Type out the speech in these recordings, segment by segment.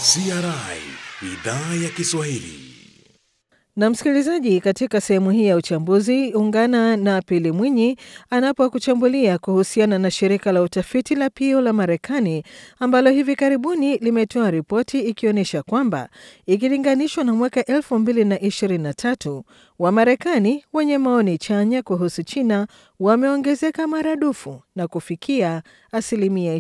CRI idhaa ya Kiswahili. Na msikilizaji, katika sehemu hii ya uchambuzi ungana na Pili Mwinyi anapokuchambulia kuhusiana na shirika la utafiti la Pew la Marekani ambalo hivi karibuni limetoa ripoti ikionyesha kwamba ikilinganishwa na mwaka 2023 Wamarekani wenye maoni chanya kuhusu China wameongezeka maradufu na kufikia asilimia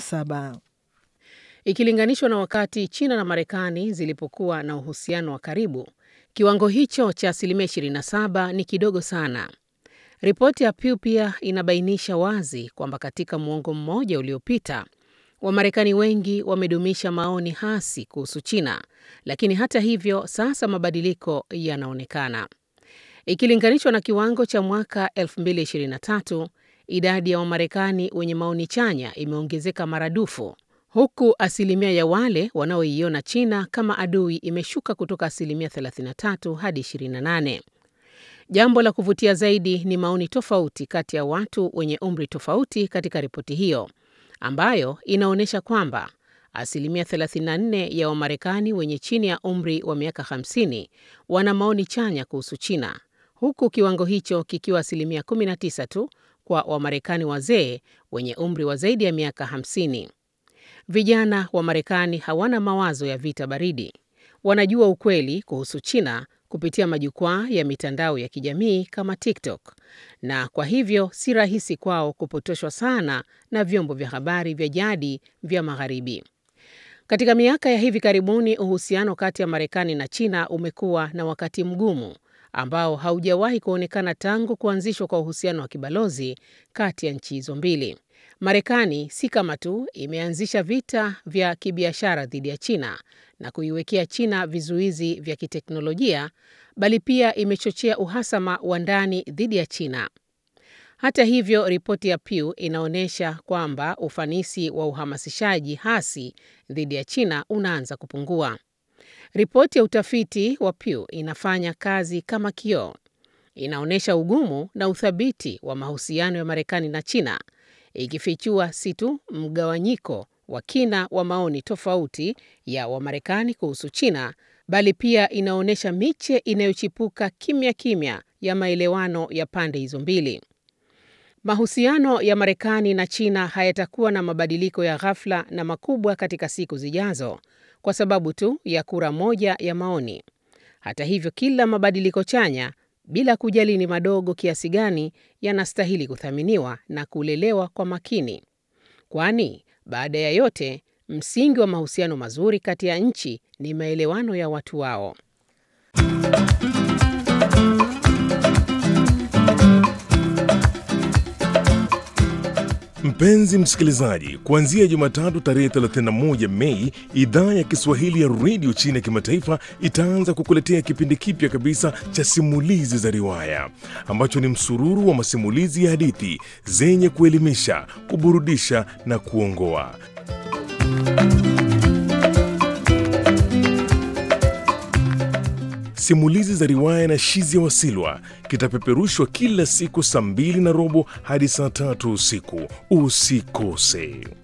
27 ikilinganishwa na wakati China na Marekani zilipokuwa na uhusiano wa karibu. Kiwango hicho cha asilimia 27 ni kidogo sana. Ripoti ya Pew pia inabainisha wazi kwamba katika muongo mmoja uliopita, Wamarekani wengi wamedumisha maoni hasi kuhusu China, lakini hata hivyo sasa mabadiliko yanaonekana. Ikilinganishwa na kiwango cha mwaka 2023, idadi ya Wamarekani wenye maoni chanya imeongezeka maradufu huku asilimia ya wale wanaoiona China kama adui imeshuka kutoka asilimia 33 hadi 28. Jambo la kuvutia zaidi ni maoni tofauti kati ya watu wenye umri tofauti katika ripoti hiyo, ambayo inaonyesha kwamba asilimia 34 ya Wamarekani wenye chini ya umri wa miaka 50 wana maoni chanya kuhusu China, huku kiwango hicho kikiwa asilimia 19 tu kwa Wamarekani wazee wenye umri wa zaidi ya miaka 50. Vijana wa Marekani hawana mawazo ya vita baridi. Wanajua ukweli kuhusu China kupitia majukwaa ya mitandao ya kijamii kama TikTok, na kwa hivyo si rahisi kwao kupotoshwa sana na vyombo vya habari vya jadi vya Magharibi. Katika miaka ya hivi karibuni, uhusiano kati ya Marekani na China umekuwa na wakati mgumu ambao haujawahi kuonekana tangu kuanzishwa kwa uhusiano wa kibalozi kati ya nchi hizo mbili. Marekani si kama tu imeanzisha vita vya kibiashara dhidi ya China na kuiwekea China vizuizi vya kiteknolojia, bali pia imechochea uhasama wa ndani dhidi ya China. Hata hivyo, ripoti ya Pew inaonyesha kwamba ufanisi wa uhamasishaji hasi dhidi ya China unaanza kupungua. Ripoti ya utafiti wa Pew inafanya kazi kama kioo. Inaonyesha ugumu na uthabiti wa mahusiano ya Marekani na China ikifichua si tu mgawanyiko wa kina wa maoni tofauti ya Wamarekani kuhusu China, bali pia inaonyesha miche inayochipuka kimya kimya ya maelewano ya pande hizo mbili. Mahusiano ya Marekani na China hayatakuwa na mabadiliko ya ghafla na makubwa katika siku zijazo kwa sababu tu ya kura moja ya maoni. Hata hivyo, kila mabadiliko chanya bila kujali ni madogo kiasi gani, yanastahili kuthaminiwa na kulelewa kwa makini, kwani baada ya yote, msingi wa mahusiano mazuri kati ya nchi ni maelewano ya watu wao. Mpenzi msikilizaji, kuanzia Jumatatu tarehe 31 Mei, idhaa ya Kiswahili ya redio China ya kimataifa itaanza kukuletea kipindi kipya kabisa cha simulizi za riwaya ambacho ni msururu wa masimulizi ya hadithi zenye kuelimisha, kuburudisha na kuongoa. Simulizi za riwaya na Shizia Wasilwa kitapeperushwa kila siku saa mbili na robo hadi saa tatu usiku. Usikose.